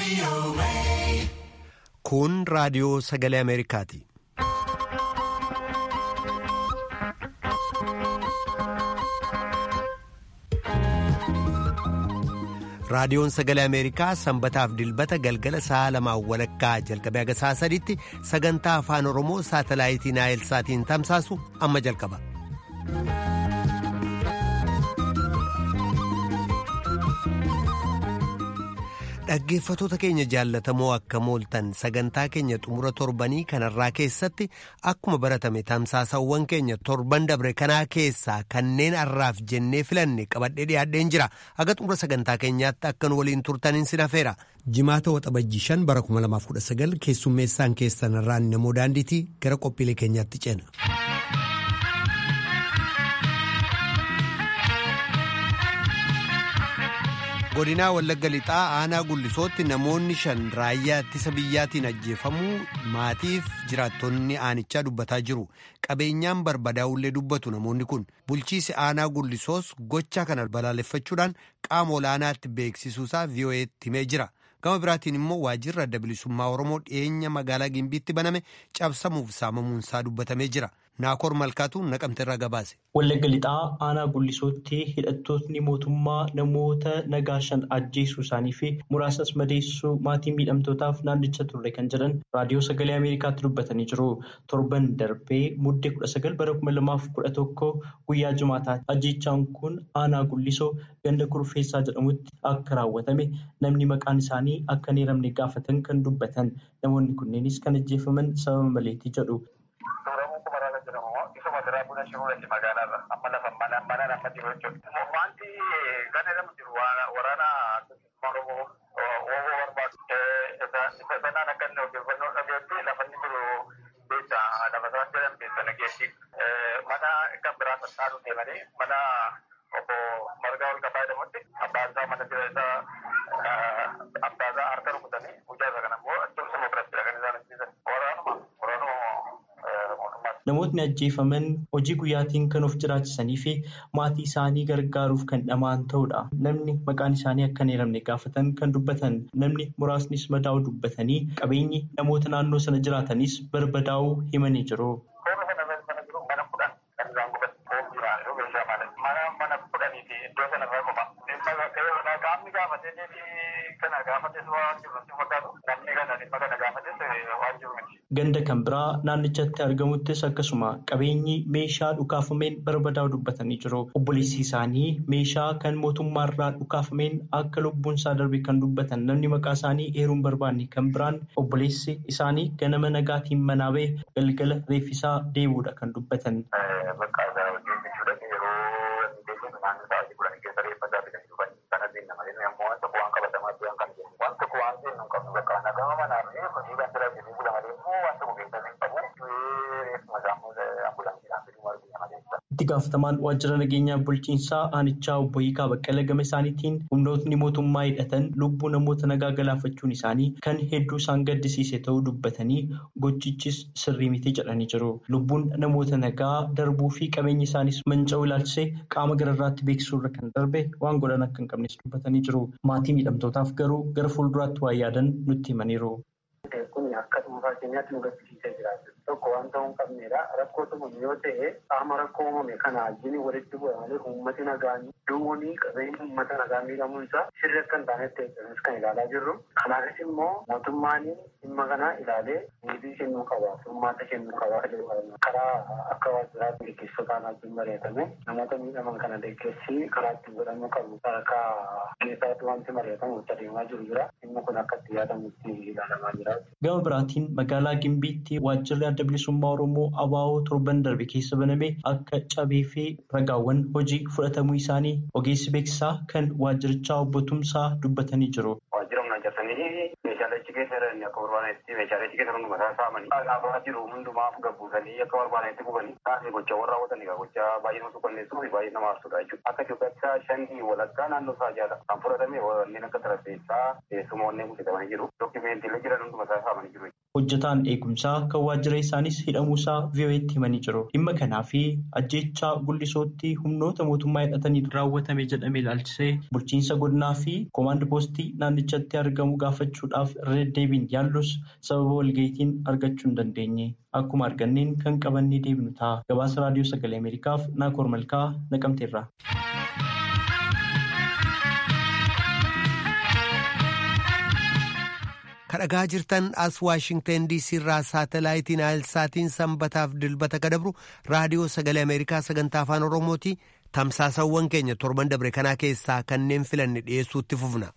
Kun raadiyoo sagalee Ameerikaati. Raadiyoon sagalee Ameerikaa sanbataaf dilbata galgala sa'a lamaan walakkaa jalqabee haga sa'a sadiitti sagantaa afaan Oromoo saatalaayitii Naayilsaatiin tamsaasu amma jalqaba. Dhaggeeffatoota keenya jaallatamoo akka mooltan sagantaa keenya xumura torbanii kanarraa keessatti akkuma baratame tamsaasawwan keenya torban dabre kanaa keessaa kanneen har'aaf jennee filanne qabadhee dhiyaadheen jira haga xumura sagantaa keenyaatti akkan waliin turtaniin sin hafeera. Jimaata waxabajjii shan bara 2019 keessummeessaan keessan irraan namoo daandiitii gara qophiilee keenyaatti ceena. godinaa wallagga lixaa aanaa gullisootti namoonni shan raayyaa ittisa biyyaatiin ajjeefamuu maatiif jiraattonni aanichaa dubbataa jiru qabeenyaan barbadaa'ullee dubbatu namoonni kun bulchiisi aanaa gullisoos gocha kana balaaleffachuudhaan qaama olaanaatti beeksisuusaa vii'oo'eetti himee jira gama biraatiin immoo waajjirri adda bilisummaa oromoo dhiyeenya magaalaa gimbiitti baname cabsamuuf saamamuunsaa dubbatamee jira. Naakoor Malkaatu naqamte irraa gabaase. Wallagga lixaa aanaa gullisootti hidhattootni mootummaa namoota nagaa shan ajjeesuu isaanii fi muraasas madeessuu maatii miidhamtootaaf naannicha turre kan jedhan raadiyoo sagalee Ameerikaatti dubbatanii jiru. Torban darbee muddee kudha sagal bara kuma lamaaf kudha tokko guyyaa jumaataati. Ajjeechaan kun aanaa gullisoo ganda kurfeessaa jedhamutti akka raawwatame namni maqaan isaanii akka hin eeramne gaafatan kan dubbatan namoonni kunneenis kan ajjeefaman sababa maleetii jedhu. buna shiruudhaati magaalaarra amma lafa mana nama jiru jechuudha. Wanti gana nama jiru waraana Oromoo Oromoo barbaadu. Isa sanaan akka inni odeeffannoo dhageetti lafa inni jiru beekta lafa sana jedhan beekta nageetti. Mana kan biraa sassaaru deemanii mana obbo Margaa ol qabaa jedhamutti abbaan isaa mana jira isaa abbaa isaa harka rukutanii guyyaa isaa kana immoo cimsuma biratti kan isaan ajjeesan. Waraanuma Namootni ajjeefaman hojii guyyaatiin kan of jiraachisanii fi maatii isaanii gargaaruuf kan dhamaan ta'udha. Namni maqaan isaanii akka hin eeramne gaafatan kan dubbatan namni muraasnis madaa'uu dubbatanii qabeenyi namoota naannoo sana jiraatanis barbadaa'uu himanii jiru. Ganda kan biraa naannichatti argamuttis akkasuma qabeenyi meeshaa dhukaafameen barbadaa'u dubbatanii jiru. Obboleessi isaanii meeshaa kan mootummaarraa dhukaafameen akka lubbuun isaa darbe kan dubbatan namni maqaa isaanii eeruun barbaanne kan biraan obboleessi isaanii ganama nagaatiin manaa ba'e galgala reeffisaa deebi'uudha kan dubbatan. Itti gaafatamaan waajjira nageenyaa bulchiinsaa aanichaa obbo Hiikaa Baqqala gama isaaniitiin humnootni mootummaa hidhatan lubbuu namoota nagaa galaafachuun isaanii kan hedduu isaan gaddisiise ta'uu dubbatanii gochichis sirrii miti jedhanii jiru. Lubbuun namoota nagaa darbuu fi qabeenya isaaniis manca'uu ilaalchisee qaama gararraatti beeksisuurra kan darbe waan godhan akka hin qabnes dubbatanii jiru. Maatii miidhamtootaaf garuu gara fuulduraatti waan yaadan nutti himaniiru. Kun akka dhuunfaa keenyaatti nu gaddisiisee jiraatu. Tokko waan ta'uu hin qabneedha. Rakkoo tumame yoo ta'e qaama rakkoo uumame kana wajjin walitti bu'amanii uummati nagaan duwwanii qabeenya uummata nagaa miidhamuun isaa sirri akka hin taanetti eeggamus kan ilaalaa jirru. Kanaafis immoo mootummaan dhimma kana ilaalee deebii kennuu qaba. Furmaata kennuu qaba. Karaa akka waajjiraatti gaggeessotaan wajjin mari'atame namoota miidhaman kana deeggarsi karaa ittiin godhamuu qabu. Sadarkaa keessaatti wanti mari'atamu itti adeemaa jiru jira. Dhimmi kun akka itti yaadamutti ilaalamaa jira. Gama biraatiin magaalaa Gimbiitti waajjirri adda bilisummaa Oromoo ABO torban darbe keessa baname akka cabee fi ragaawwan hojii fudhatamuu isaanii ogeessi beeksisaa kan waajjirichaa obbo Tumsaa dubbatanii jiru. Waajjira humna hojjetanii meeshaalee achi keessa jiran akka barbaadetti meeshaalee achi keessa hundumaa isaa saamanii dhaabaa jiru hundumaaf gabbuusanii akka barbaadetti gubanii taasise gochaawwan raawwatan egaa gochaa baay'ee nama suukanneessuu fi baay'ee nama aarsudha jechuudha. Akka Itoophiyaatti shanii walakkaa naannoo isaa jaala kan fudhatame wanneen akka tarafeessaa teessuma wanneen guutamanii jiru. Dookimeentiilee jiran hundumaa isaa saamanii jiru. hojjetaan eegumsaa kan waajjira isaanis hidhamuusaa VOA'tti himanii jiru. Dhimma kanaa fi ajjeechaa gullisootti humnoota mootummaa hidhatanii raawwatame jedhamee ilaalchisee bulchiinsa godinaa fi koomaand poostii naannichatti argamu gaafachuudhaaf irra deddeebiin yaallus sababa walga'iitiin argachuu hin dandeenye. Akkuma arganneen kan qabannee deebinu ta'a. Gabaasa raadiyoo sagalee Ameerikaaf Naakoor Malkaa naqamteerra. kadhagaa jirtan as waashingtan diisii irraa saatalaayitiin aayilsaatiin sanbataaf dilbata kadabru raadiyoo sagalee ameerikaa sagantaa afaan oromooti tamsaasawwan keenya torban dabre kanaa keessaa kanneen filanne dhiyeessuutti fufna.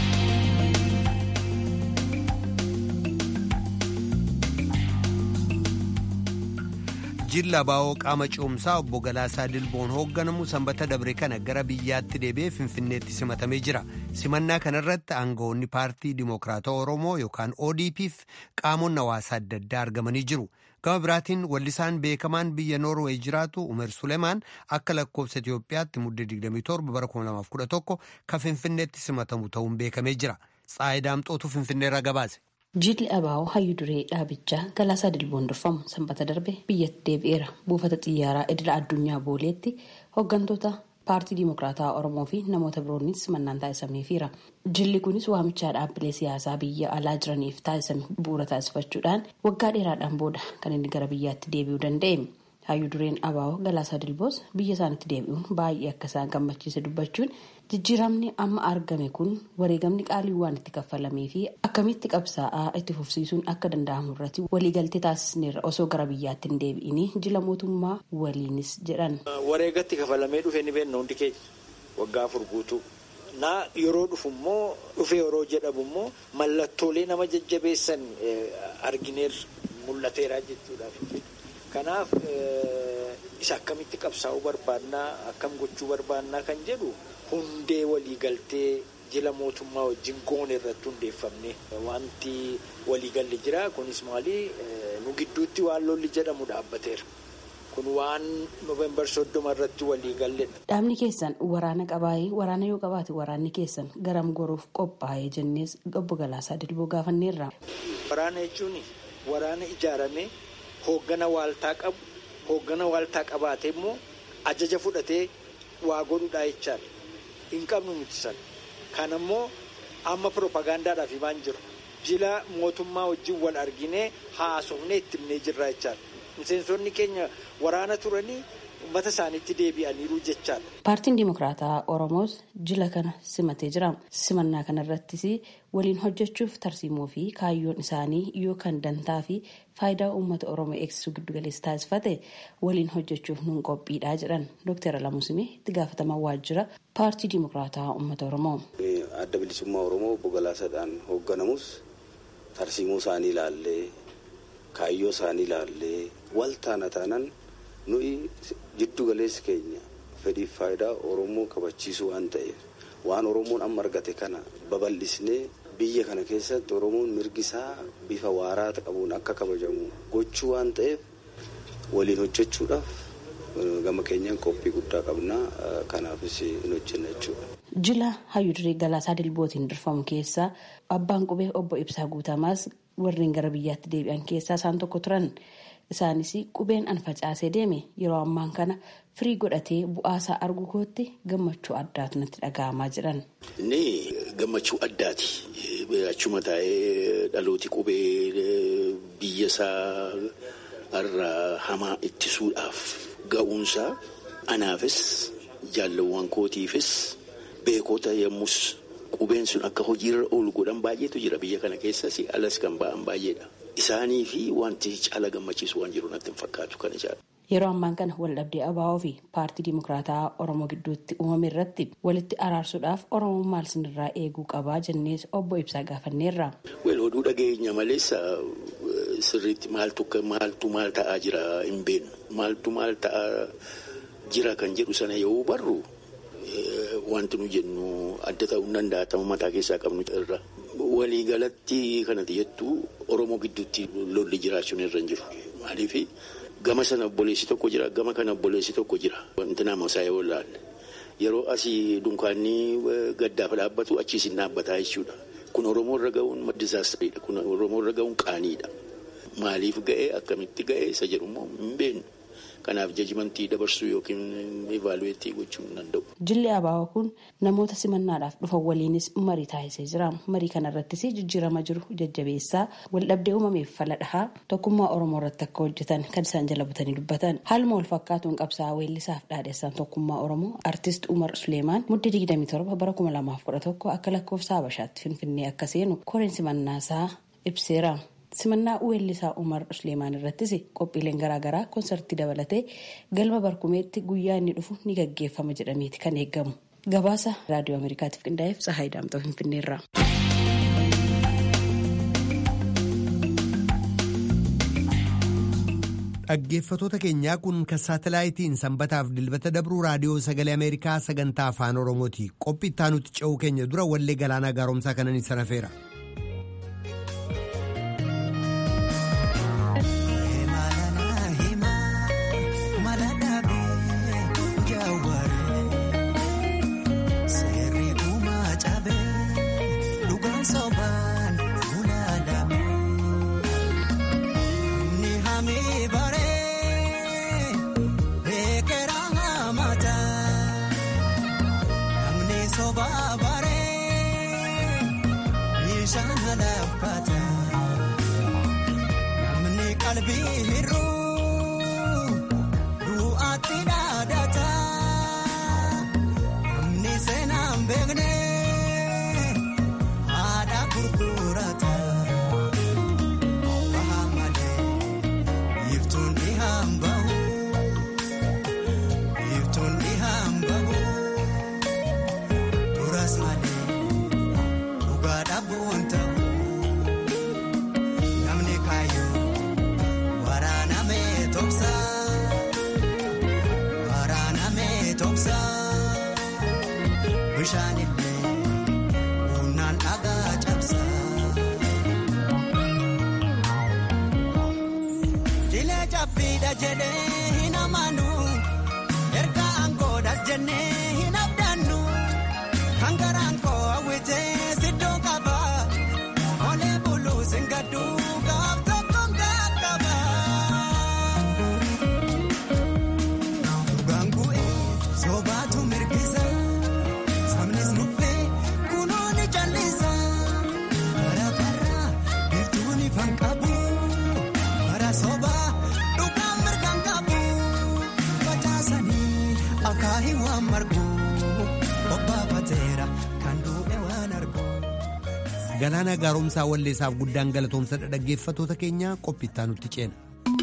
jilla baa'oo qaama ce'umsaa obbo Galaasaa Dilboon hoogganamu sanbata dabre kana gara biyyaatti deebi'ee finfinneetti simatamee jira. Simannaa kanarratti aangawoonni paartii Dimookiraatawaa Oromoo yookaan ODP'f qaamonni hawaasaa adda addaa argamanii jiru. Gama biraatiin wallisaan beekamaan biyya Noorweey jiraatu Umer Suleemaan akka lakkoofsa Itoophiyaatti muddee 27 bara 2011 kan finfinneetti simatamu ta'uun beekamee jira. Tsaayi Daamxootu finfinneerra gabaase. Jilli Abaa'oo hayyuu duree dhaabichaa Galaasaa Dilboon durfamu sanbata darbe biyyatti deebi'eera. Buufata xiyyaaraa idila addunyaa booleetti hooggantoota paartii Dimookiraataa Oromoo fi namoota biroonis simannaan taasisameefiira. Jilli kunis waamichaa dhaabbilee siyaasaa biyya alaa jiraniif taasisame bu'uura taasifachuudhaan waggaa dheeraadhaan booda kan inni gara biyyaatti deebi'uu danda'e. Hayyuu dureen Abaa'oo Galaasaa Dilboos biyya isaanitti deebi'uun baay'ee akka isaan gammachiise dubbachuun jijjiiramni amma argame kun wareegamni qaalii waan itti kaffalamee fi akkamitti qabsaa'aa itti fufsiisuun akka danda'amu irratti waliigaltee taasisneerra osoo gara biyyaatti hin deebi'inii jila mootummaa waliinis jedhan. Wareegatti kafalamee dhufe ni beekna hundi keenya waggaa afur guutuu. Naa yeroo dhufu immoo dhufe yeroo jedhamu immoo mallattoolee nama jajjabeessan argineerra mul'ateera jechuudha. Kanaaf isa akkamitti qabsaa'uu barbaannaa akkam gochuu barbaannaa kan jedhu hundee waliigaltee jila mootummaa wajjin goone irratti hundeeffamne wanti waliigalli jira kunis maali nu gidduutti waan lolli jedhamu dhaabbateera. kun waan noovembar soddoma irratti waliigalledha. Dhaabni keessan waraana qabaayee waraana yoo qabaate waraanni keessan garam goruuf qophaa'ee jennees obbo Galaasaa Dilboo gaafanneerra. Waraana jechuun waraana ijaaramee hooggana waaltaa qabu hooggana waaltaa qabaatee immoo ajaja fudhatee waa godhudhaa jechaadha. Hin qabnu nuti sana. Kan immoo amma piroopagaandaadhaaf himaan jiru. Jila mootummaa wajjin wal arginee haasofnee itti himnee jirra jechaadha. Miseensonni keenya waraana turanii uummata isaaniitti deebi'aniiru jechaadha. Paartiin Dimookiraataa Oromoos jila kana simatee jira. Simannaa kanarrattis waliin hojjechuuf tarsiimoo fi kaayyoon isaanii yookaan dantaa fi faayidaa uummata Oromoo eegsisuu giddugaleessa taasifate waliin hojjechuuf nuun qophiidhaa jedhan Dr. Alamusimee itti gaafatamaa waajjira paartii Dimookiraataa uummata Oromoo. Adda bilisummaa Oromoo obbo Galaasaadhaan hoogganamus tarsiimoo isaanii ilaallee kaayyoo isaanii ilaallee wal taana taanaan nuyi jiddu galeessi keenya fedhiif faayidaa Oromoo kabachiisuu waan ta'eef waan Oromoon amma argate kana babal'isnee biyya kana keessatti Oromoon mirgi isaa bifa waaraa qabuun akka kabajamu gochuu waan ta'eef waliin hojjechuudhaaf gama keenyaan qophii guddaa qabna kanaafis hin hojjenna jechuudha. Jila hayyudurii Galaasaa Dilbootiin durfamu keessaa abbaan qubee obbo Ibsaa Guutamaas warreen gara biyyaatti deebi'an keessaa isaan tokko turan. Isaanis qubeen an facaasee deeme yeroo ammaan kana firii godhatee bu'aasaa argu kootti gammachuu addaatu natti dhaga'amaa jiran. Inni gammachuu addaati. Achuma taa'ee dhalooti qubee biyya isaa irraa hamaa ittisuudhaaf ga'uunsaa anaafis jaalawwan kootiifis beekota yommus qubeen sun akka hojiirra oolu godhan baay'eetu jira biyya kana keessas alas kan ba'an baay'eedha. Isaanii fi wanti caala gammachiisu waan jiru natti hin fakkaatu kan ijaaru. Yeroo ammaan kana waldhabdee ABO fi paartii Dimookiraataa Oromoo gidduutti uumame irratti walitti araarsuudhaaf Oromoon maal sinirraa eeguu qabaa jennees obbo Ibsaa gaafanneerra. Wal oduu dhageenya malees sirriitti maaltu maaltu maal ta'aa jira hin beeknu. Maaltu maal ta'aa jira kan jedhu sana yoo barru wanti nu jennu adda ta'uu danda'a ta'uu mataa keessaa qabnu irra. Waliigalatti kanatti jettu Oromoo gidduutti lolli jiraachuun irra hin jiru. Maaliif gama sana obboleessi tokko jira gama kana obboleessi tokko jira. Wanti nama isaa yoo ilaalle yeroo asii dunkaanni gaddaaf dhaabbatu achiis hin dhaabbataa jechuudha. Kun Oromoo irra ga'uun dizaastariidha. Kun Oromoo irra ga'uun qaaniidha. maaliif ga'ee akkamitti ga'ee isa jedhu immoo hin beeknu. Kanaaf jajimantii dabarsuu yookiin ivaaluweetii gochuu hin danda'u. Jilli Abaawaa kun namoota simannaadhaaf dhufan waliinis marii taasisee jira. Marii kanarrattis jijjiirama jiru jajjabeessaa waldhabdee uumameef fala dhahaa tokkummaa Oromoo irratti akka hojjetan kan isaan jala butanii dubbatan. Haaluma wal fakkaatuun qabsaa'aa weellisaaf dhaadheessaan tokkummaa Oromoo artist Umar Suleemaan muddee 27 bara 2011 akka lakkoofsa Habashaatti Finfinnee akka seenu koreen simannaasaa ibseera. simannaa weellisaa umar suleemaan irrattis qophiileen garaagaraa koonsartii dabalatee galma barkumeetti guyyaa inni dhufu ni gaggeeffama jedhameeti kan eegamu gabaasa raadiyoo ameerikaatiif qindaa'eef tsahaay daamxoo finfinneerra. dhaggeeffatoota keenyaa kun kan saatalaayitiin sanbataaf dilbata dabruu raadiyoo sagalee ameerikaa sagantaa afaan oromooti qophii ittaanutti ce'uu keenya dura wallee galaanaa gaaromsaa kanan isa rafeera. galaana gaaromsaa walleessaaf guddaan galatoomsa dhaggeeffatoota keenya qophiittaa nutti ceena.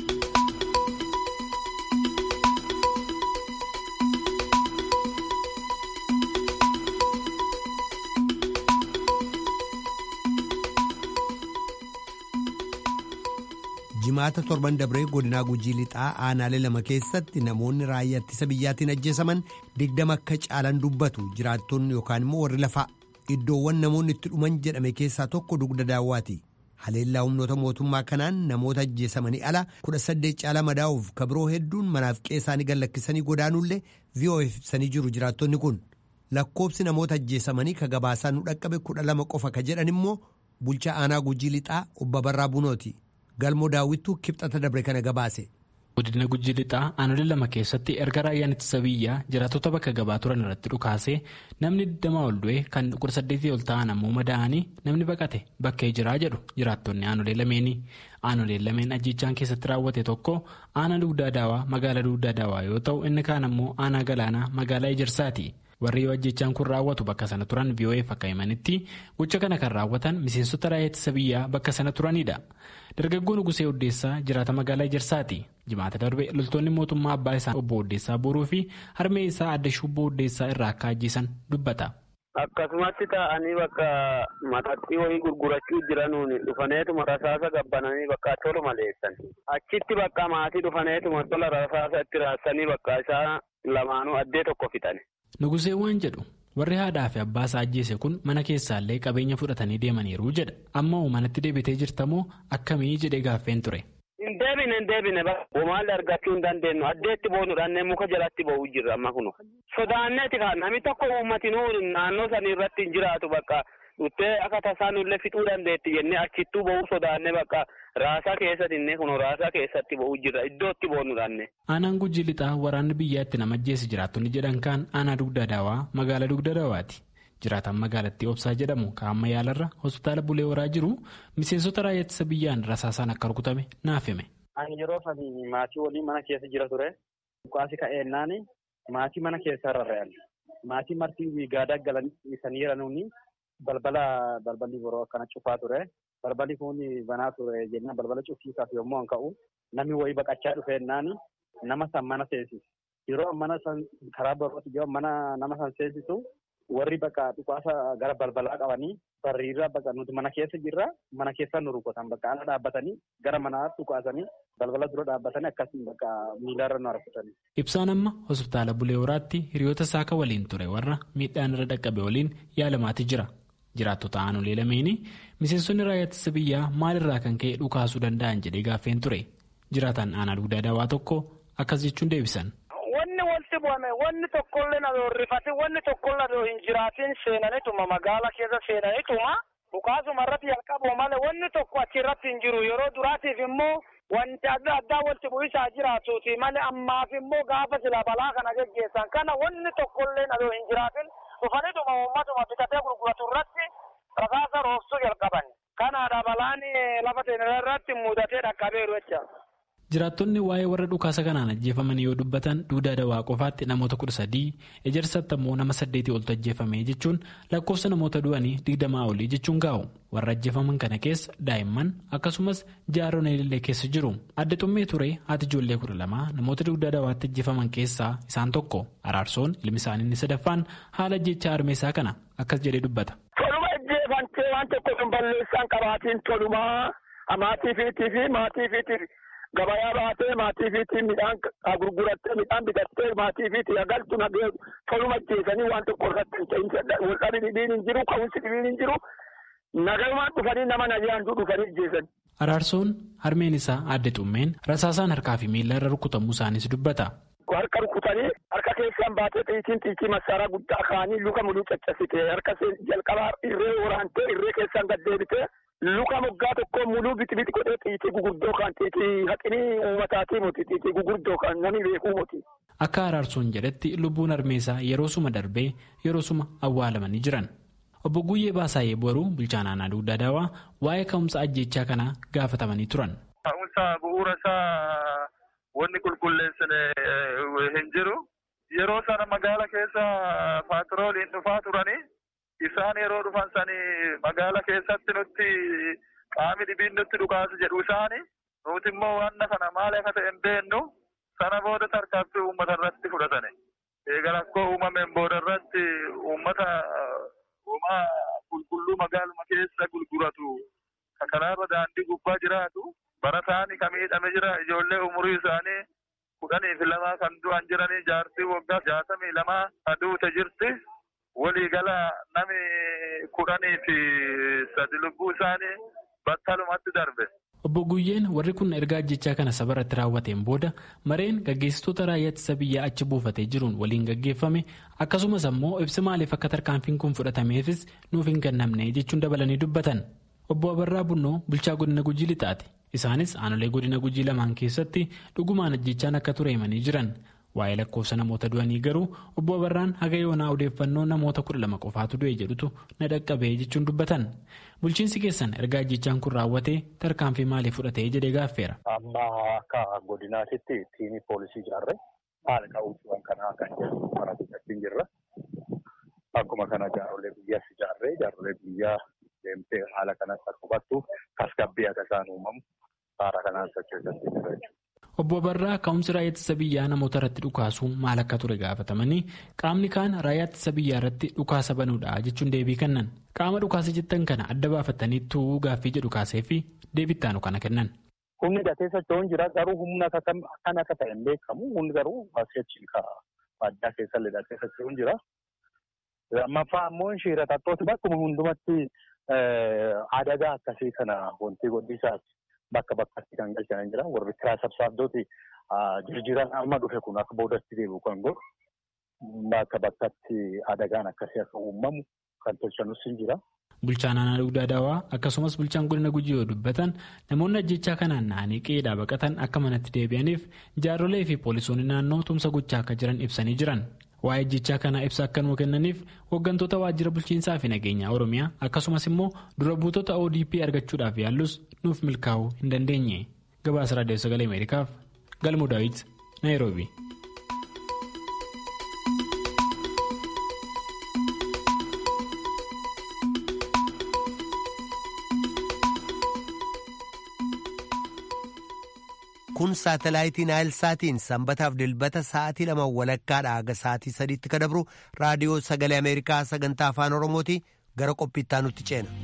jimaata torban dabree godinaa gujii lixaa aanaalee lama keessatti namoonni raayyaa ittisa biyyaatiin ajjeesaman digdama akka caalan dubbatu jiraattonni yookaan immoo warri lafaa. iddoowwan namoonni itti dhuman jedhame keessaa tokko dugda daawwaati haleellaa humnoota mootummaa kanaan namoota ajjeesamanii ala kudha saddeet caalaa madaa'uuf kabiroo hedduun manaaf qeessaanii gallakkisanii godaanuullee vi'oo'eef ibsanii jiru jiraattonni kun lakkoobsi namoota ajjeesamanii ka gabaasaa nu dhaqqabe kudha lama qofa ka jedhan immoo bulchaa aanaa gujii lixaa obba barraa bunooti galmoo daawwittuu kibxata dabre kana gabaase. godina gujii lixaa aanolee lama keessatti erga raayyaan ittisa biyyaa jiraattota bakka gabaa turan irratti dhukaasee namni 20 ol du'e kan 18 ol ta'an ammoo madaa'anii namni baqate bakkee jiraa jedhu jiraattonni aanolee lameeni aanoleen lameen ajjechaan keessatti raawwate tokko aanaa dugdaa daawaa magaalaa dugdaa daawaa yoo ta'u inni kaan ammoo aanaa galaanaa magaalaa ejersaati. warri yoo ajjechaan kun raawwatu bakka sana turan VOA'f akka himanitti gocha kana kan raawwatan miseensota raayyaa ittisa biyyaa bakka sana turanidha. dargaggoon Nugusee Oddeessaa jiraata magaalaa Ejersaati. Jimaata darbe loltoonni mootummaa abbaa isaa obbo Oddeessaa boruu fi harmee isaa adda shubboo Oddeessaa irraa akka ajjeesan dubbata. Akkasumatti taa'anii bakka mataxxii wayii gurgurachuu jiranuun dhufaneetuma rasaasa gabbananii bakka tolu maleessan. Achitti bakka maatii dhufaneetuma tola rasaasa itti raassanii bakka isaa lamaanuu addee tokko fixan. Nugusee waan jedhu warri haadhaa fi abbaa isaa ajjeese kun mana keessaallee qabeenya fudhatanii deemaniiru jedha. Amma manatti deebitee jirtamoo akkamii jedhee gaaffeen ture. Hin deebine hin deebine maalli argachuu hin dandeenyu addeetti boonuudhaan muka jalatti ba'uu jirra amma kunu. Sodaanneeti kan namni tokko uummatinuu naannoo sanii irratti hin jiraatu bakka dhuttee akka tasaanullee fixuu dandeetti jennee achittuu ba'uu sodaannee bakka raasaa keessatti inni kun raasaa keessatti ba'uu jirra iddootti boonu dhaanne. Aanaan gujii lixaa waraanni biyyaatti nama ajjeese jiraattonni jedhan kaan aanaa dugda daawaa magaalaa dugda daawaati. Jiraataan magaalattii obsaa jedhamu kaa'amma yaalarra hospitaala bulee horaa jiru miseensota raayyaa ittisa biyyaan rasaasaan akka rukutame naaf hime. Ani yeroo sadi maatii waliin mana keessa jira ture. Dhukaasi ka'eennaan maatii mana keessa rarra'an. Maatii marti gaadaa galanii nuuni balbala balballi boroo akkana cufaa ture. Balballi kun banaa ture jennaan balbala cufiisaaf yommuu an ka'u namni wayii baqachaa dhufeennaan nama san mana seensisu. Yeroo mana san karaa barooti yoo mana nama san seensisu warri bakka dhukaasa gara balbalaa qabanii barriirraa bakka nuti mana keessa jirra mana keessa nu rukutan bakka ala dhaabbatanii gara manaa dhukaasanii balbala dura dhaabbatanii akkasiin bakka miilarra nu harkisanii. Ibsaan amma hospitaala Bulee Horaatti hiriyoota saaka waliin ture warra miidhaan irra dhaqqabe waliin yaalamaati jira. Jiraattota aanolee lameeni miseensonni raayyaa ittisa biyyaa maalirraa kan ka'e dhukaasuu danda'an jedhee gaaffeen ture. Jiraataan aanaa dugdaa daawaa tokko akkas jechuun deebisan. Wanni walitti bu'ame wanni tokkollee na rifate wanni tokkollee na hin jiraatin seenanituma magaala keessa seenanituma dhukaasuma irratti jalqabu malee wanni tokko achirratti hin jiru yeroo duraatiif immoo wanti adda addaa walitti bu'isaa jiraatuuti malee ammaaf immoo gaafa sila balaa kana geggeessan kana wanni tokkollee na hin jiraatin dhufanituma uummatuma bitatee gurguratu irratti rasaasa roobsuu jalqaban kanaadha balaan lafa teenya irratti mudatee dhaqqabeeru jecha. Jiraattonni waa'ee warra dhukaasa kanaan ajjeefamanii yoo dubbatan duudaa dawaa qofaatti namoota kudha sadii ejersatti ammoo nama saddeetii oltu ajjeefame jechuun lakkoofsa namoota du'anii digdamaa olii jechuun gaa'u warra ajjeefaman kana keessa daa'imman akkasumas jaaroon illee keessa jiru adda xummee ture haati ijoollee kudha lamaa namoota duudaa dawaatti ajjeefaman keessaa isaan tokko araarsoon ilmi isaanii inni sadaffaan haala ajjechaa armeessaa kana akkas jedhee dubbata. Toluma ajjeefamtee waan tokko sun balleessaan qabaatiin tolumaa maatii fi maatii fi. gabayaa baatee maatii fiitii midhaan gurgurattee midhaan bitattee maatii fiitii agaltu nagee toluma ajjeesanii waan tokko irratti hin ta'in walqabi dhibiin hin jiru ka'umsi dhibiin hin jiru nagayumaan dhufanii nama nagayaantuu dhufanii ajjeesan. Araarsoon harmeen isaa adde xummeen rasaasaan harkaa fi miila irra rukutamuu isaaniis dubbata. Harka rukutanii harka keessaan baatee xiitiin xiitii masaaraa guddaa kaanii luka muluu caccabsite harka jalqabaa irree waraantee irree keessaan gad deebitee luka moggaa tokko muluu biti biti godhee xiitii guguddoo kan xiitii haqinii uummataatii moti xiitii guguddoo kan namni beekuu moti. Akka araarsoon jedhetti lubbuun harmeessaa yeroo suma darbee yeroo suma awwaalamanii jiran. Obbo Guyyee Baasaayee Boruu bulchaan aanaa dugdaa daawaa waa'ee ka'umsa ajjechaa kanaa gaafatamanii turan. Ka'umsa bu'uura isaa wanni qulqulleessine hin jiru. Yeroo sana magaala keessa paatrooliin dhufaa turanii isaan yeroo dhufan sanii magaala keessatti nutti qaami dhibiin nutti dhukaasu jedhu isaani nuti immoo wanna kana maal akka ta'e hin beennu sana booda tarkaanfii uummata irratti fudhatane. Egaa rakkoo uumameen booda irratti uummata uumaa qulqulluu magaaluma keessa gurguratu karaarra daandii gubbaa jiraatu barataan kan miidhame jira ijoollee umurii isaanii kudhanii fi lamaa kan du'an jiranii jaartii waggaa jaatamii lamaa aduute jirti. waliigala nami kudhanii fi sadi lubbuu isaanii battalumatti darbe. Obbo Guyyeen warri kun ergaa ajjechaa kana saba irratti raawwateen booda mareen gaggeessitoota raayyaa ittisa biyyaa achi buufatee jiruun waliin gaggeeffame akkasumas ammoo ibsa maaliif akka tarkaanfiin kun fudhatameefis nuuf hin kennamne jechuun dabalanii dubbatan. Obbo Abarraa Bunnoo bulchaa godina Gujii lixaati. Isaanis aanolee godina Gujii lamaan keessatti dhugumaan ajjechaan akka ture himanii jiran. Waa'ee lakkoofsa namoota du'anii garuu obbo Abarraan haga yoonaa odeeffannoo namoota kudha lama qofaatu du'e jedhutu na dhaqqabee jechuun dubbatan. Bulchiinsi keessan ergaa ajjechaan kun raawwatee tarkaanfii maalii fudhatee jedhee gaaffeera. Amma akka godinaatitti tiimii poolisii ijaarree haala ka'uutuwwan kanaa kan jedhu kana guddachuu jirra. Akkuma kana jaarolee biyyaas ijaarree jaarolee biyyaa deemtee haala kanas akka hubattu tasgabbii akka isaan uumamu haala kanaan sochoosatti jira jechuudha. Obbo Abarraa ka'umsi raayyaa ittisa biyyaa namoota irratti dhukaasuun maal akka ture gaafatamanii qaamni kaan raayyaa ittisa biyyaa irratti dhukaasa banuudha jechuun deebii kennan. Qaama dhukaasa jettan kana adda baafatanii tu'uu gaaffii jedhu kaasee fi deebittaanu kana kennan. Humni hidhatee socho'uun jira garuu humna kan akka ta'e hin beekamu humni garuu asii addaa keessa hidhatee socho'uun jira. Lammaffaa ammoo shiiratattooti bakkuma hundumatti adagaa akkasii kana wanti godhisaati. Bakka bakkatti kan galchan jira. Warri kiraa sabsaabdooti jirjiran amma dhufe kun akka boodatti deebi'u kan godhu bakka bakkatti adagaan akkasii akka uumamu kan tolchanus hin jira. Bulchaan aanaa dugdaa daawaa akkasumas bulchaan godina gujii yoo dubbatan namoonni ajjechaa kanaan na'anii qe'eedhaa baqatan akka manatti deebi'aniif jaarrolee fi poolisoonni naannoo tumsa gochaa akka jiran ibsanii jiran. Waa'ee ajjechaa kanaa ibsa akka nuu kennaniif hooggantoota waajjira bulchiinsaa fi nageenyaa Oromiyaa akkasumas immoo dura buutota ODP argachuudhaaf yaallus nuuf milkaa'uu hin dandeenye. Gabaasa Raadiyoo Sagalee Ameerikaaf Galmuu Daawit Naayiroobi. kun saatalaayitii naayilsaatiin sanbataaf dilbata sa'aatii lama walakkaadha haga sa'aatii sadiitti ka dabru raadiyoo sagalee ameerikaa sagantaa afaan oromooti gara qophiittaa nutti ceena.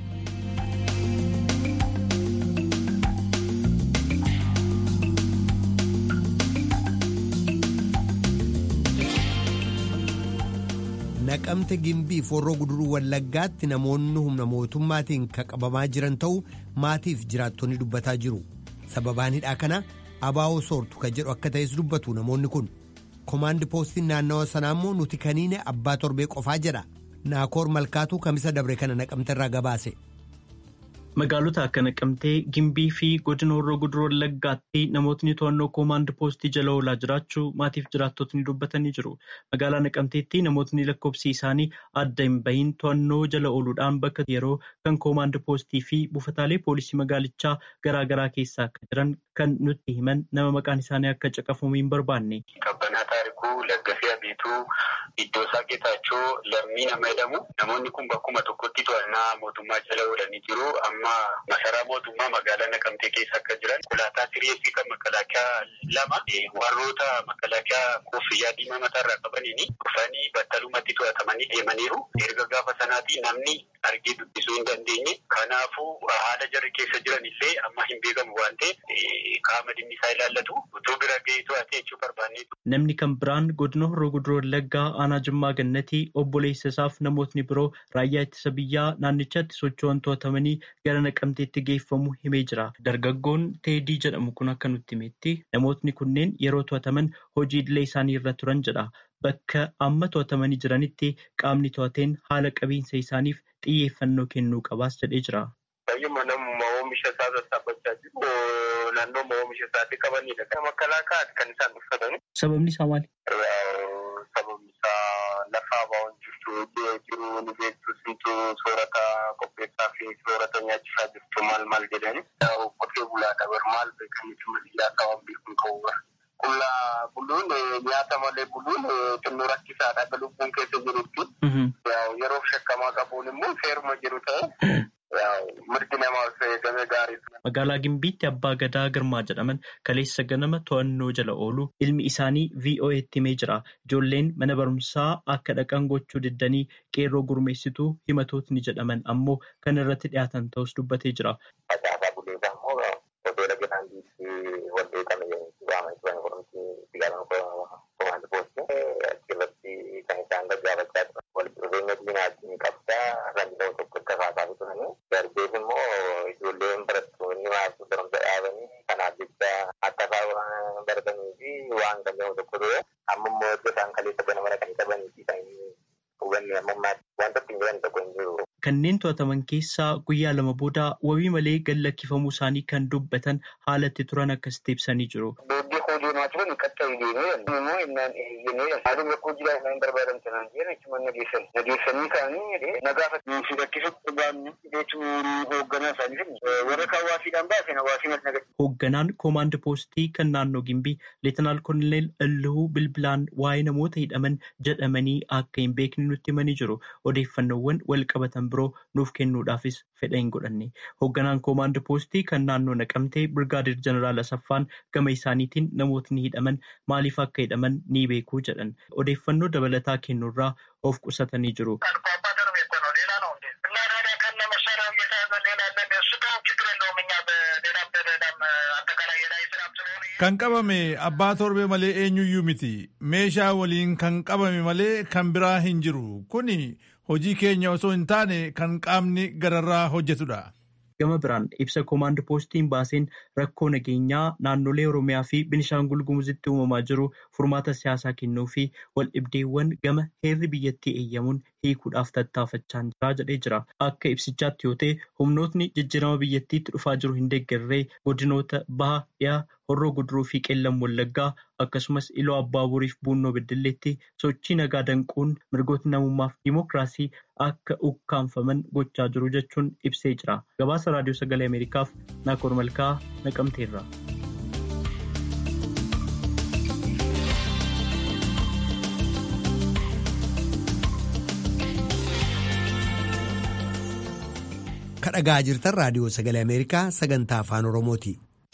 naqamte gimbii forroo guduruu wallaggaatti namoonni humna mootummaatiin ka qabamaa jiran ta'uu maatiif jiraattonni dubbataa jiru sababaan hidhaa kana abaa'oo soortu ka jedhu akka ta'es dubbatu namoonni kun komaandi poostiin naannawa sanaa immoo nuti kaniine abbaa torbee qofaa jedha naakoor malkaatuu kamisa dabre kana naqamte irraa gabaase. Magaalota akka naqamtee gimbii fi godina horroo guduruu wallaggaatti namootni to'annoo koomaand poostii jala oolaa jiraachuu maatiif jiraattotni dubbatanii jiru. Magaalaa naqamteetti namootni lakkoofsi isaanii adda hin bahin to'annoo jala ooluudhaan bakka yeroo kan koomaand poostii fi buufataalee poolisii magaalichaa garaagaraa keessa akka jiran kan nutti himan nama maqaan isaanii akka caqafamu hin barbaanne. Kabbanaa taarikuu Laggasee Abiituu iddoo isaa Geetaachoo lammii nama jedhamu namoonni kun bakkuma tokkotti to'annaa mootummaa jala oolanii jiru. Amma masaraa mootummaa magaalaa Naqamtee keessa akka jiran konkolaataa sireessii kan makalaakaa lama warroota makalaakaa koffiyyaa diimaa mataarraa qabaniin dhufanii battalumatti to'atamanii deemaniiru. Erga gaafa sanaatii namni argee dubbisuu hin dandeenye. Kanaafuu haala jarri keessa jiran illee amma hin beekamu waan ta'eef qaama dhimmi isaa ilaallatu utuu bira ga'ee to'atee jechuu barbaanne. Namni kan biraan godina horroo guduroo wallaggaa aanaa jimmaa gannatii obboleessa isaaf namootni biroo raayyaa ittisa biyyaa naannichatti socho'an to'atamanii gara naqamteetti geeffamu himee jira. Dargaggoon teedii jedhamu kun akka nutti himetti namootni kunneen yeroo to'ataman hojii idilee isaanii irra turan jedha. Bakka amma to'atamanii jiranitti qaamni to'ateen haala qabiinsa isaaniif xiyyeeffannoo kennuu qabaas jedhee jira. Baay'uma namuma oomisha isaa sassaabbachaa jiru. Naannoo oomisha isaatti qabanidha. Makalaakaati kan isaan uffatani. Sababni isaa maali? Sababni isaa lafa abaa'oon jirtu jiru ni beektu simtu soorata qopheessaa fi soorata nyaachisaa jirtu maal maal jedhani. Qotee bulaadha bar maal beekanitti maliyyaa ta'an beekuun qabu bara. Qullaa buluun nyaata malee buluun xinnoo rakkisaadha akka lubbuun keessa jirutti. Yeroo shakkamaa qabuun immoo seeruma jiru ta'e. mirgi namaaf eegame gaariidha. Magaalaa Gimbiitti Abbaa Gadaa Girmaa jedhaman kaleessa ganama to'annoo jala oolu ilmi isaanii VOA'tti himee jira. Ijoolleen mana barumsaa akka dhaqan gochuu diddanii qeerroo gurmeessituu himatootni jedhaman ammoo kan irratti dhiyaatan ta'us dubbatee jira. Facaasaa buleesaa immoo hoteela Giraandiitti wallee kana waama isaan qoromsi sigaaraa komaandi poostii achirratti kan isaan gaggaafachaa turan. Walitti dhufeenya diinaatiin qabdaa randiloon tokko itti haasaa turanii. Darbees immoo ijoolleen barattoonni maasii barumsa dhaabanii kanaaf jecha akka isaan baratanii fi waan kan jedhamu tokko ture. Amma immoo iddoo isaan kaleessa ganama dhaqanii qabanii fi kan hubanne amma ammaatti wanta ittiin jiran tokko hin jiru. Kanneen to'ataman keessaa guyyaa lama booda wabii malee gad lakkifamuu isaanii kan dubbatan haalatti turan akkasitti ibsanii jiru. Doodii hojii namaa turan qaxxaa deemee immoo innaan eeyyamee haaluma rakkoo jiraa innaan barbaadan sanaan jira jechuun nageessan. Nageessanii kaanii nagaafatu. Si rakkisutti baanni jechuun hoogganaa isaanii warra hawaasiidhaan baasen hawaasii mas nageessu. Hoogganaan koomaand poostii kan naannoo Gimbii Leetanaal Koonel Illuu Bilbilaan waa'ee namoota hidhaman jedhamanii akka hin beekne nutti himanii jiru. Odeeffannoowwan wal qabatan biroo nuuf kennuudhaafis fedha hin godhanne. Hoogganaan koomaand poostii kan naannoo naqamtee Birgaadir Jeneraal Asaffaan gama isaaniitiin namootni hidhaman maaliif akka hidhaman ni beekuu jedhan. Odeeffannoo dabalataa kennuurraa of qusatanii jiru. Kan qabame abbaa torbee malee eenyuyyuu miti. Meeshaa waliin kan qabame malee kan biraa hin jiru. Kuni hojii keenya osoo hin taane kan qaamni gararraa hojjetudha. Gama biraan ibsa koomaand poostiin baaseen rakkoo nageenyaa naannolee Oromiyaa fi Binishaangul Gumuzitti uumamaa jiru furmaata siyaasaa kennuu fi wal dhibdeewwan gama heerri biyyattii eeyyamuun hiikuudhaaf tattaafachaa jira jedhee jira. Akka ibsichaatti yoo ta'e humnootni jijjiirama biyyattiitti dhufaa jiru hin deeggarree godinoota baha dhiyaa horroo guduruu fi qeellam wallaggaa akkasumas iloo abbaabooriif buunnoo beddelleetti sochii nagaa danquun mirgoota namummaaf dimookiraasii akka ukkaanfaman gochaa jiru jechuun ibsee jira. Gabaasa raadiyoo sagalee Ameerikaaf Naakoor Malkaa naqamteerra. kadhagaa jirtan raadiyoo sagalee ameerikaa sagantaa afaan oromooti.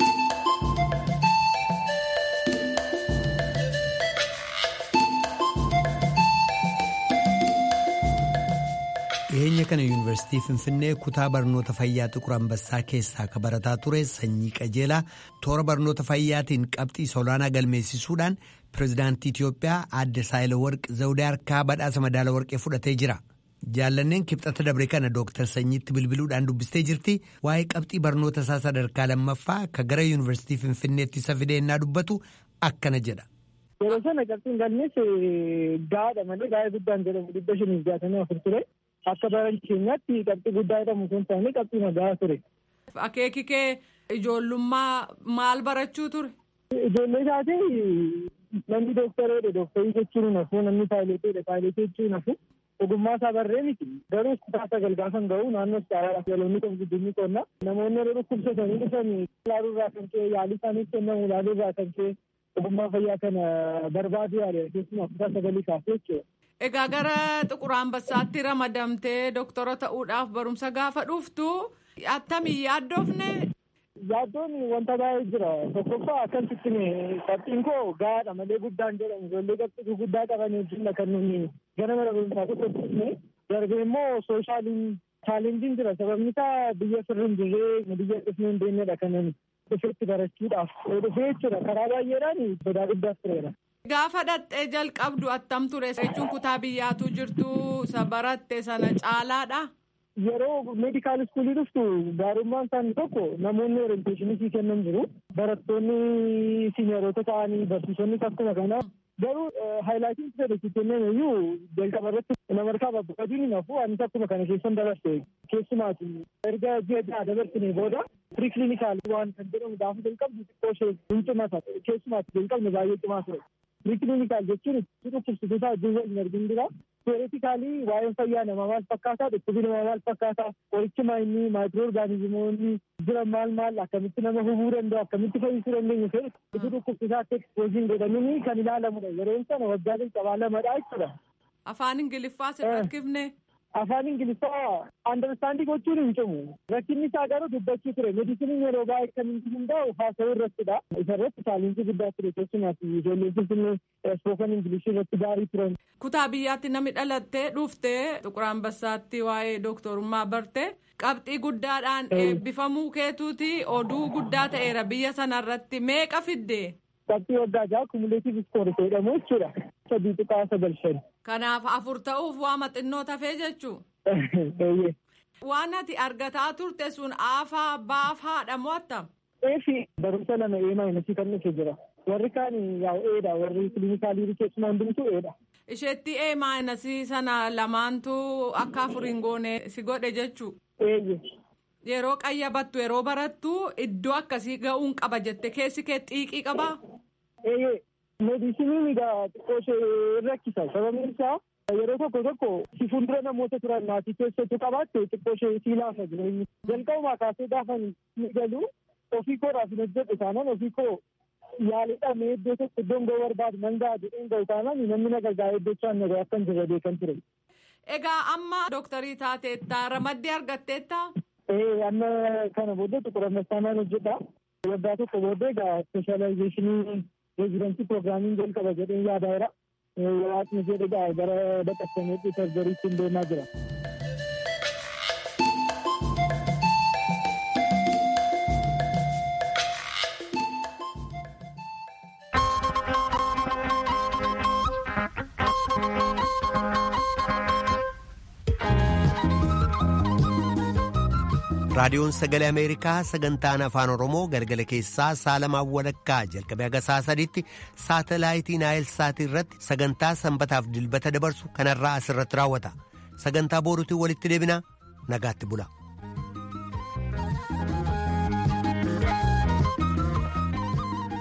dhiyeenya kana yuunivarsiitii finfinnee kutaa barnoota fayyaa xiqur ambassaa keessaa ka barataa ture sanyii qajeelaa toora barnoota fayyaatiin qabxii olaanaa galmeessisuudhaan pirezidaantii itiyoophiyaa aadde saayilawarq zawudee harkaa badhaasa madaala warqee fudhatee jira. jaallanneen kibxata dabre kana dooktar sanyiitti bilbiluudhaan dubbistee jirti waa'ee qabxii barnoota isaa sadarkaa lammaffaa ka gara yuunivarsiitii finfinneetti isa fideennaa dubbatu akkana jedha. yeroo sana qabxiin galmees gaadha malee gaa'ee guddaan jedhamu dhibba shaniif jaatamii afur ture akka baran keenyaatti qabxii guddaa jedhamu sun taane qabxii nagaa ture. akeeki kee ijoollummaa maal barachuu ture. ijoollee isaati namni dooktareedha dooktarii jechuun nafu namni paayileeteedha paayileetee jechuun nafu. ogummaa isaa barree miti garuu kutaa sagal gaafan ga'u naannoo istaaraadha yaloonni qabu guddinni qonna namoonni yeroo dhukkubsatanii dhufan ilaaluu irraa kan ka'e yaalii isaaniif kennamu ilaaluu irraa kan ka'e ogummaa fayyaa kana barbaadu yaale keessumaa kutaa sagalii kaasee jechuudha. Egaa gara Xiqur Ambassaatti ramadamtee doktora ta'uudhaaf barumsa gaafa dhuftu attamii yaaddoofne. Yaaddoon wanta baay'ee jira tokkoffaa akkasitti qabxiin koo gaadha malee guddaan jedhamu ijoollee qabxii guddaa qaban wajjin kan nuyi gara mana barumsaa tokkotti darbee immoo sooshaaliin chaalenjiin jira sababni isaa biyya sirrii hin jirree biyya dhufnee hin beeknedha kan dhufeetti barachuudhaaf dhufee jechuudha karaa baay'eedhaan sodaa guddaas tureera. Gaafa dhattee jalqabdu attam ture jechuun kutaa biyyaatu jirtu isa baratte sana caalaadha. Yeroo meedikaal iskuulii dhuftu gaarummaan isaanii tokko namoonni orienteeshinii sii kennan jiru. Barattoonni siineerota ta'anii barsiisonni akkuma kana. Garuu haayilaatiin fedhe si kennan iyyuu jalqaba irratti nama harkaa babbaqaduun hin hafu anis akkuma kana keessan dabarse keessumaati. Erga ji'a ja'a dabarsine booda piriiklinikaal waan kan jedhamu gaafa jalqabdu xiqqoo ishee hin cimata keessumaati jalqabne baay'ee cimaa ture. Piriiklinikaal jechuun dhukkubsitoota wajjin waliin argin jira. Teoreetikaalii waa'een fayyaa namaa maal fakkaataa dhukkubi namaa maal fakkaataa qorichi maayinni maayikiroo orgaanizimoonni jiran maal maal akkamitti nama hubuu danda'u akkamitti fayyisuu dandeenyu fedhe itti dhukkubsitaatti ekspoozin godhamini kan ilaalamudha yeroon sana waggaa jalqabaa lamadha jechuudha. Afaan Ingiliffaa si rakkifne. Afaan Ingiliffaa andarstaandii gochuun hin cimu. Rakkinni isaa garuu dubbachuu ture. Medisiniin yeroo baay'ee kan inni hundaa'u haasawuu irrattidha. Isa irratti chaalenjii guddaa ture keessumaati ijoolleen finfinnee spoken ingilishii irratti gaarii turan. Kutaa biyyaatti namni dhalattee dhuftee Xiqur Ambassaatti waa'ee dooktorummaa barte qabxii guddaadhaan eebbifamuu keetuuti oduu guddaa ta'eera biyya sanarratti meeqa fidde? Qabxii waggaa ja'a kumuleetiif iskoorii jedhamu jechuudha. Sadii tuqaa sagal shan. Kanaaf afur ta'uuf waa maxinnoo tafee jechuu. Waan ati argataa turte sun aafaa baafaadha moo attam? Eefi barumsa lama eemaa inasii kan dhufe jira. Warri kaan yaa'u eedha warri kilinikaalii keessumaa hundumtuu eedha. Isheetti eemaa inasii sana lamaantu akka afuriin goone si godhe jechuu. Eeyye. Yeroo qayyabattu yeroo barattu iddoo akkasii ga'uun qaba jette keessi kee xiiqii qabaa? Eeyyee. Meedisiniin egaa xiqqoo ishee rakkisa. Sababni isaa yeroo tokko tokko si fuuldura namoota turan maatii keessattuu qabaatte xiqqoo ishee sii laafa jireenyi. Jalqabumaa kaasee gaafa ni galu ofii koodhaaf hin hojjedhu taanaan ofii koo yaalidhamee iddoo tokko iddoon ga'uu barbaadu nan ga'a jedheen ga'u taanaan namni na gargaara iddochaan na ga'u akkan jirra beekan ture. Egaa amma dooktarii taateetta ramaddee argatteetta? Ee amma kana booddee Xiqur Ambassaa hojjedha. Waggaa tokko booddee egaa speeshaalaayizeeshinii reezidantii pirogiraamiin jalqaba jedhee yaadaa jira. Waaqni jedhe gara baqattameetti sarjariitti hin deemaa jira. raadiyoon sagalee ameerikaa sagantaan afaan oromoo galgala keessaa saalamaan walakkaa jalqabee haga saa sadiitti saatalaayitii naayil saatii irratti sagantaa sanbataaf dilbata dabarsu kanarraa asirratti raawwata sagantaa booruutiin walitti deebina nagaatti bula.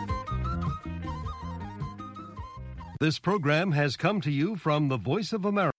This program has come to you from the Voice of America.